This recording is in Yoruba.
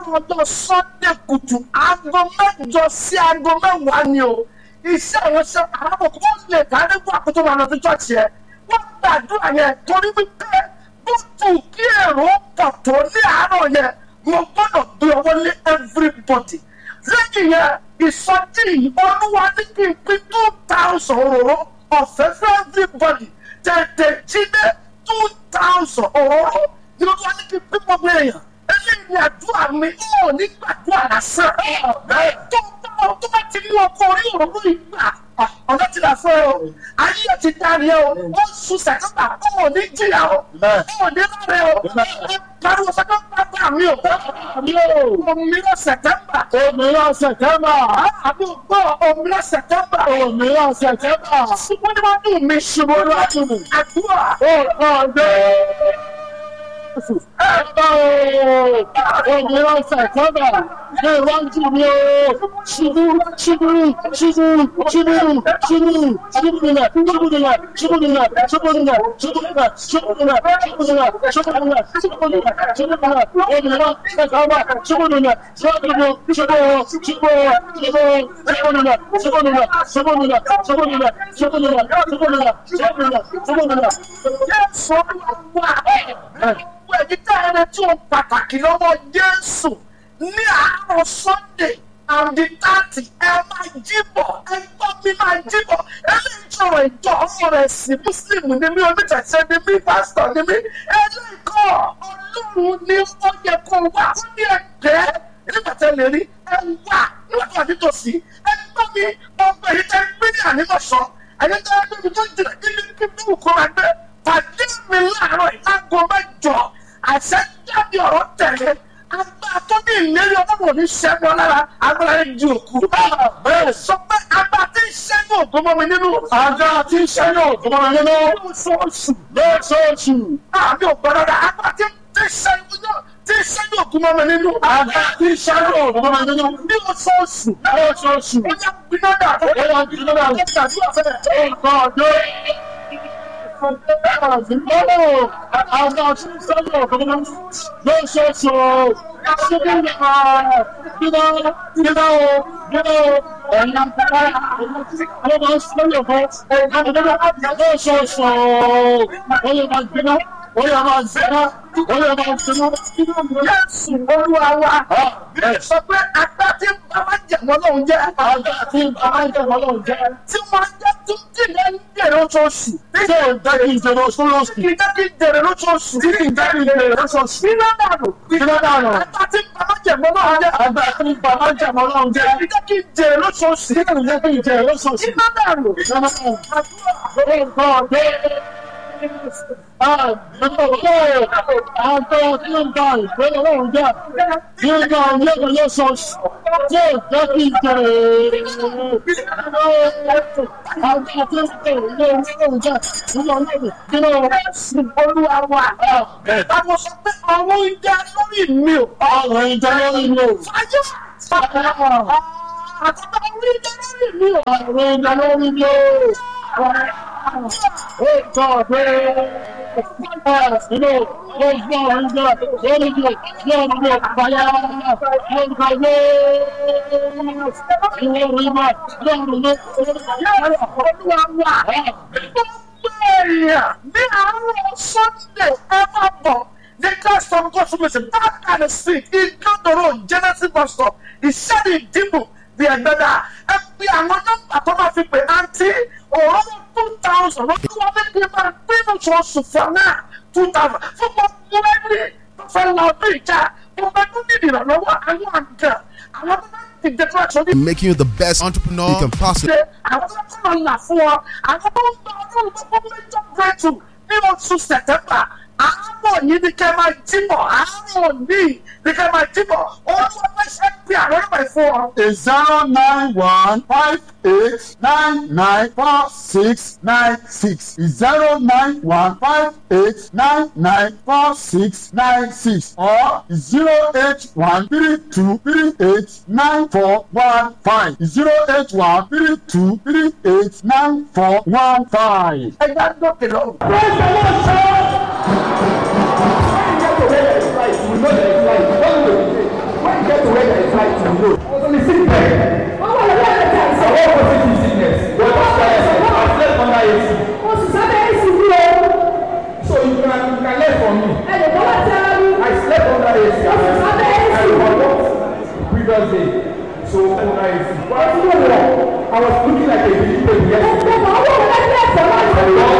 ọjọ́ sunday kùtù aago mẹ́jọ sí aago mẹ́wàá ni o iṣẹ́ àwọn iṣẹ́ àràbọ̀ kó lè dárí fún àkótó máa lọ sí chọ́ọ̀chì yẹn wọ́n gbàdúrà yẹn torí wípé bó tù kí èrò pọ̀ tó ní àárọ̀ yẹn mo gbọ́dọ̀ gbé ọwọ́ lé everybody lẹ́yìn yẹn ìsọjí yìí olúwa ní kí n pín two thousand òróró ọ̀fẹ́ fún everybody tètè jí dé two thousand òróró ni olúwa ní kí n pín gbogbo èèyàn eléyìí ni àdúrà mi ò ní gbàdúrà lásán tó bá tó bá ti mú ọkọ orí òróró yìí gbà ọ̀nà ti là fún ẹ o ayé ẹ ti darí ẹ o ó sùn sẹ̀kọ́tà ó ò ní jìyà o ó ò ní lọ́rẹ̀ o pariwo sẹ́kọ́tà bá mi o mi o òmìnira sẹ̀tẹ́mbà Òmìnira Sẹ̀tẹ́mbà. àbí gbọ́ òmìnira sẹ̀tẹ́mbà Òmìnira Sẹ̀tẹ́mbà. ṣùgbọ́n ní wọ́n dùn mí ṣùgbọ́n ní wọ́n dùn mí àdúrà Ọ̀kọ̀dé. Ẹ̀bá o. Òmìnira Sẹ̀tẹ́mbà. Ní iwájú mi o. Ṣubú ṣubú ṣubú ṣubú ṣubú ṣubú nílẹ̀ ṣubú nílẹ̀ ṣubú nílẹ̀ ṣubú nílẹ̀ ṣubú nílẹ̀ ṣubú nílẹ̀ ṣubú nílẹ̀ ṣubú nílẹ̀ ṣubú nílẹ̀ ṣubú nílẹ̀ òmìnira Sẹ̀tẹ́mbà ṣubú nílẹ̀ ṣubú nílẹ̀ ṣubú ṣubú ṣubú ṣubú nílẹ̀ ṣubú nílẹ̀ ṣubú nílẹ̀ ṣubú nílẹ̀ ṣubú nílẹ̀ ṣubú nílẹ̀ ṣubú nílẹ̀ ṣubú nílẹ̀. jésù olúwa gbogbo ẹ̀jí tẹ́ ẹni tí ó pàtàkì lọ́wọ́ jésù ní àárọ̀ sunday and the thirty ẹ máa jíbọ̀ ẹ gbọ́ mi máa jíbọ̀ eléyìí sọ̀rọ̀ ìjọ ọmọ rẹ̀ sí muslim ni mí oníṣẹ̀ṣẹ̀ ni mí pásítọ̀ ni mí eléyìí kọ́ ọlọ́run ní ó yẹ kó wá ó ní ẹgbẹ́ nígbà tẹ́ lè rí ẹ wà nígbà tó wà nítòsí ẹ gbọ́ mi gbogbo èyí tẹ́ gbé ní ànímọ̀ṣọ́ ẹ̀yẹ́ tẹ́ gbé mi tó jìnnà kí ni kí ni kò máa gbé pàdé mi láàárọ̀ ìlágo mẹ́jọ àṣẹ jáde ọ̀rọ̀ tẹ̀lé agbára tó ní ìlérí ọlọ́run ní ṣẹ́gun lára agbára yẹn di òkú. bẹ́ẹ̀ sọ pé agbára tí ń ṣẹ́gun ògùn mọ́ mi nínú. Àga tí ń ṣẹ́yìn òkú mọ́ mi nínú. lóṣooṣù Lóṣooṣù. àmì ògbọ́dọ̀ rẹ̀ agbára tí ń ṣẹ́gun tí ń ṣẹ́gun ògùn mọ́ mi nínú. Àga tí ń ṣẹ́yìn òkú mọ́ mi nínú. ní oṣooṣù. Lóṣooṣù. ó yẹ gbiná dà. Ó yẹ gbiná dà. ó yẹ gbàdúrà fẹ́rẹ̀. Ọ̀kọ̀dé. Lọ́wọ́ àga tí ń ṣẹ́yìn òkú mọ́ mi nínú. Lóṣooṣù. Ṣébí ìyá gbiná gbiná o gbiná o. Ẹ̀yin àgbàlá àwọn ọmọ ṣẹ́yìn òkú. Lóṣooṣù. Ó yẹ máa gbiná. Ó yẹ máa gbiná. Ó yẹ máa gbiná. Jésù olúwa wa. sọ pé agbára tí ń bá máa jẹ̀mọ́ lóun jẹ́. Àga tí bàbá ń tẹ̀wọ́ lọ́wọ́ jẹ́. tí wọ́n jẹ́ tó jìnnà ń jèrè oṣooṣù. Ṣé o jẹ́ kí n jẹ́ lọ́sọ̀rọ̀sì? kì í jẹ́ kí n jèrè lóṣooṣù. Tí kì í jẹ́ kí n jẹ́ lọ́sọ̀rọ̀sì? Iná dànù. Iná dànù. Agbára tí ń bá máa jẹ̀mọ́ lóun jẹ́. Àgbà tí bàbá ń tẹ̀wọ́ lọ́wọ́ jẹ́. kì í jẹ́ kí n jèrè lóṣooṣù. Tí kì í jẹ́ kí n jẹ́ lọ́sọ̀rọ̀sì? Iná dànù. Ìjọba náà. Àdúrà. Orúkọ dé. Àgbẹ̀kọ̀ àgbẹ̀ tí ń bá ìgbé lọ́wọ́ jẹ́. Nígbà ilé lọ́sọ̀rọ̀sì. Tí o jẹ́ kí n jẹ́ àgbà tí ń bá ìgbé lọ́wọ́ jẹ́. Nígbà ilé kí ló Jésù olúwa wa. Àwọn sọ pé ọwọ́ ń jẹ́ lórí mi o. ọ̀rọ̀ ìjọ lórí mi ò. Fáyọ́. Àtàtà orí ń jẹ́ lórí mi o. Ọ̀rọ̀ ìjọ lórí mi ò. Ó tọ́ pé inú ọgbọ́n ìjọ lórí mi ò ní ọ̀rọ̀ mi ò fàyà. Ó ń kàwé ìwé orí mọ́ lọ́rùn mi. Olúwa wa. Gbogbo èèyàn ní àárọ̀ Sunday ẹ máa bọ̀ ní Christ of God fún mi sí back and see ìgbàdọ̀rọ̀ Genesis bus stop ìṣẹ́ni ìdìbò bí ẹgbẹ́dá ẹ pe àwọn nọ́mbà tó máa fi pè àǹtí òróró two thousand lọ́dún wọn ní kí n máa gbé oṣooṣù fún náà two thousand fún gbogbo ẹni tó fẹ́ lọ ọdún ìjà gbogbo ẹni tó ní ìrànlọ́wọ́ àwọn àgbà àwọn tó bá ti dé fún àṣọ ní making you the best entrepreneur you can possibly ṣe àwọn tó kọ́ ọ̀la fún ọ àwọn tó ń gba ọdún gbogbo méjọ bẹ́ẹ̀tù ní oṣù sẹ̀tẹ́mbà àárọ̀ yìí ni kẹ́ máa jíbọ̀ àárọ̀ yìí ni kẹ́ máa jíbọ̀ olúwa fẹ́ ṣe pé àwọn ọmọ ẹ̀ fún ọ. zero nine one five eight nine nine four six nine six zero nine one five eight nine nine four six nine six or zero eight one three two three eight nine four one five zero eight one three two three eight nine four one five. ẹ já dókè lọ. When you get to where there is light, you know there is light. When you dey when Thursday. So when I was I was looking like a vegetable yesterday. And the Lord